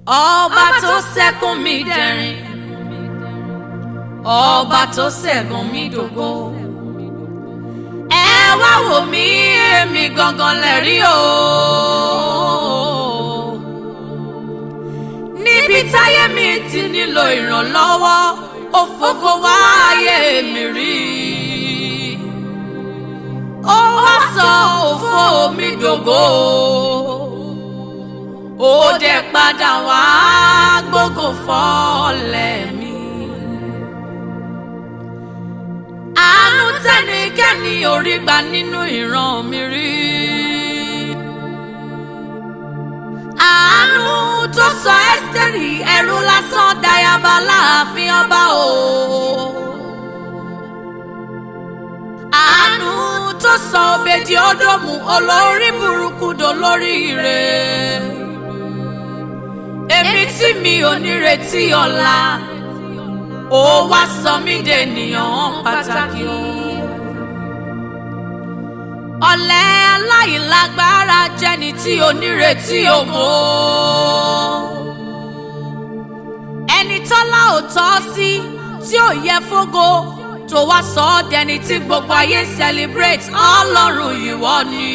ọba tó ṣẹ́kùn mi dẹ̀rín ọba tó ṣẹ́gun mi dògo ẹ wá wò mí èmi gangan lẹ́rí o níbi táyé mi ti nílò ìrànlọ́wọ́ ó fògo wá ayé mi rí ó wá sọ òfò mi dògo ó dẹ̀ padà wá gbógo fọ́lẹ̀ mi. àánú tẹ́nikẹ́ni ò rí gbà nínú ìran mi rí. àánú tó sọ ẹ́sítẹ́rì ẹrú lásán dayaba láàfin ọba o. àánú tó sọ òbèdì ọdọ́mù olórí burúkú dolórí ire. èmi tí mi ò nírètí ọ̀la ó wá sọ mí dènìyàn pàtàkì o. ọ̀lẹ aláìlágbára jẹ́ni tí ò nírètí ògo. ẹni tọ́lá ò tọ́ sí tí ò yẹ fógo tó wá sọ ọ́ dẹni tí gbogbo ayé celebrate ọlọ́run ìwọ ni.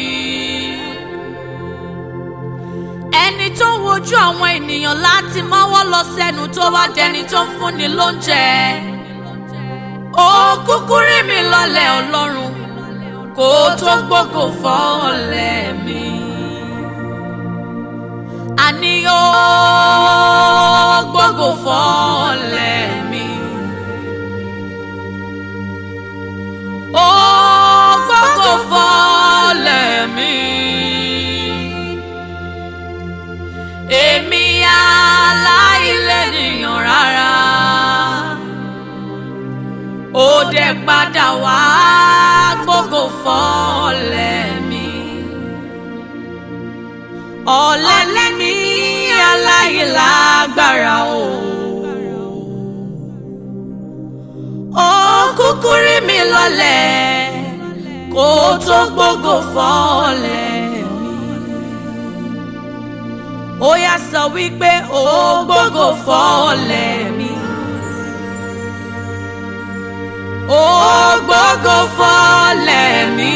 ẹni tó ń wojú àwọn ènìyàn láti mọ́wọ́ lọ sẹ́nu tó wá dẹni tó ń fúnni lóúnjẹ. ó kúkú rí mi lọ́lẹ̀ ọlọ́run kó tó gbógo fọ́ọ̀lẹ̀ mi. àní ó gbógo fọ́ọ̀lẹ̀ mi. ó gbógo fọ́ọ̀lẹ̀ mi. èmi aláìlẹ́nìyàn rárá ó dẹ̀ padà wá gbógo fọ́ọ̀lẹ̀ mi. ọ̀lẹ́lẹ́ ní aláìlágbára o. ó kúkú rí mi lọ́lẹ̀ kó tó gbógo fọ́ọ̀lẹ̀ mi. ó yá sọ wípé ó gbógo fọ́ọ̀lẹ̀ mi. ó gbógo fọ́ọ̀lẹ̀ mi.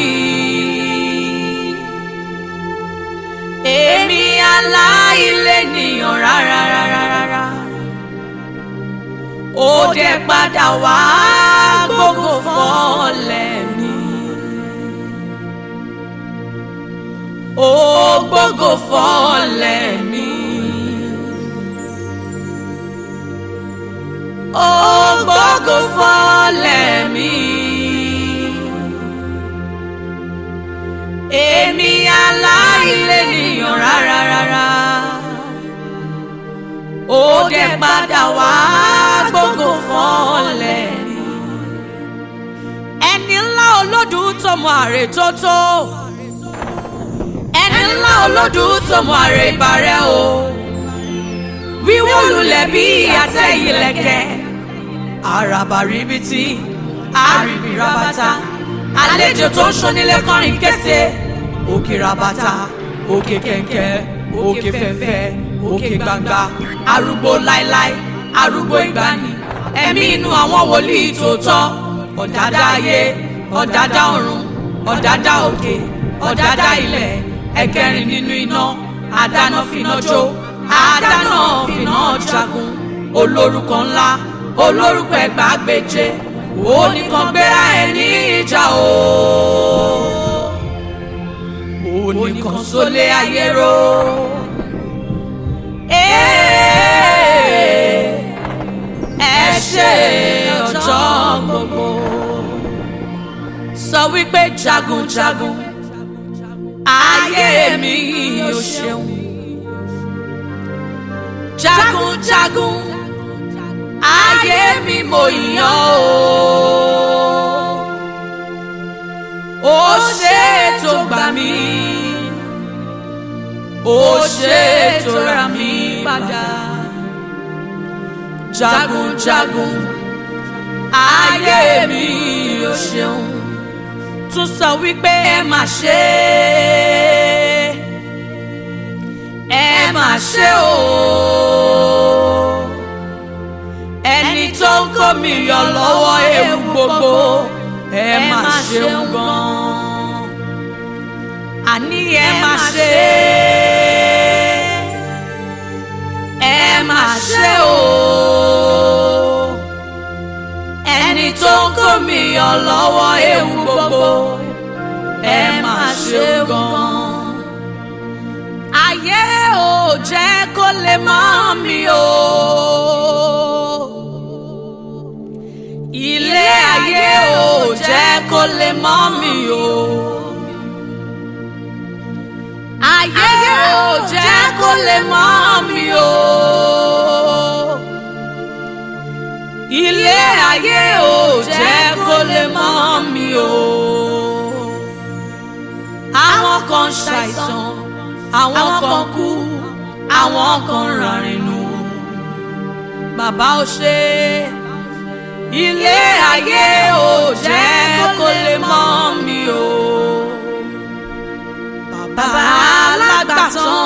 èmi aláìlẹ́nìyàn rárá rárá rárá. ó dẹ̀ padà wá gbógo fọ́ọ̀lẹ̀ mi. ó gbógo fọ́ọ̀lẹ̀ mi. ó gbógo fọ́ọ̀lẹ̀ mi. èmi aláìlẹ́nìyàn rárá rárá. ó dẹ̀ padà wá gbógo fọ́ọ̀lẹ̀ mi. ẹni ńlá olódùn tó mọ àrè tó tó. ẹni ńlá olódùn tó mọ àrè ìbàrẹ̀ o. wíwó lulẹ̀ bí àtẹ ìlẹ̀kẹ̀. àràbà ríbitì àríbi rabata àlejò tó ń ṣonílé kọrin kése òkè rabata òkè kẹ̀kẹ́ òkè fẹ̀fẹ̀ òkè gbangba arúgbó láíláí arúgbó ìgbàanì ẹ̀mí inú àwọn wòlíì tòótọ́ ọ̀dádá ayé ọ̀dádá ọ̀run ọ̀dádá òkè ọ̀dádá ilẹ̀ ẹ̀kẹrin nínú iná àdáná finá jó àdáná finá jagun olórúkọ ńlá olórúkọ ẹgbàágbèje oníkan gbéra ẹ ní ìjà o oníkan sólé ayé ro ẹ ṣe ọjọ́ gbogbo sọ wípé jagunjagun ayé mi ò ṣeun jagunjagun ayé mi mo yàn o ó ṣe tó gbà mí ó ṣe tó rà mí padà jagunjagun ayé mi ò ṣeun tún sọ wípé ẹ má ṣe ẹ má ṣe o. kó mi yọ lọ́wọ́ ewu gbogbo ẹ má ṣeun gan. àní ẹ má ṣe ẹ má ṣe o ẹni tó ń kó mi yọ lọ́wọ́ ewu gbogbo ẹ má ṣeun gan. ayé ò jẹ́ kó lè mọ́ mi o. ilé ayé ò jẹ́ kó lè mọ́ mi o. ayé ò jẹ́ kó lè mọ́ mi o. ilé ayé ò jẹ́ kó lè mọ́ mi o. àwọn kan ṣàìsàn àwọn kan kú àwọn kan ràrìnù. bàbá ò ṣe é ilé ayé ò jẹ́ kó lè mọ́ mi o. bàbá alágbàtàn.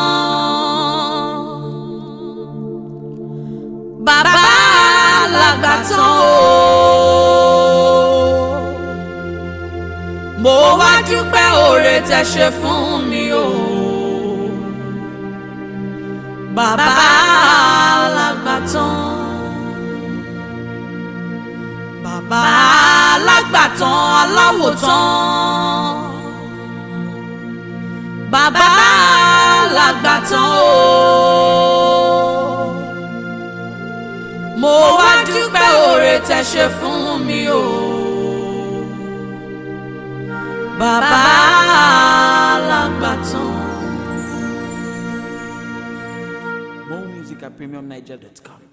bàbá alágbàtàn o. mo wá dúpẹ́ oore tẹ́ ṣe fún mi o. bàbá alágbàtàn bàbá alágbàtàn aláwòtán bàbá alágbàtàn o mo wá dúpẹ́ oore tẹ́ ṣe fún mi o bàbá alágbàtàn. More music at premiumniger.com.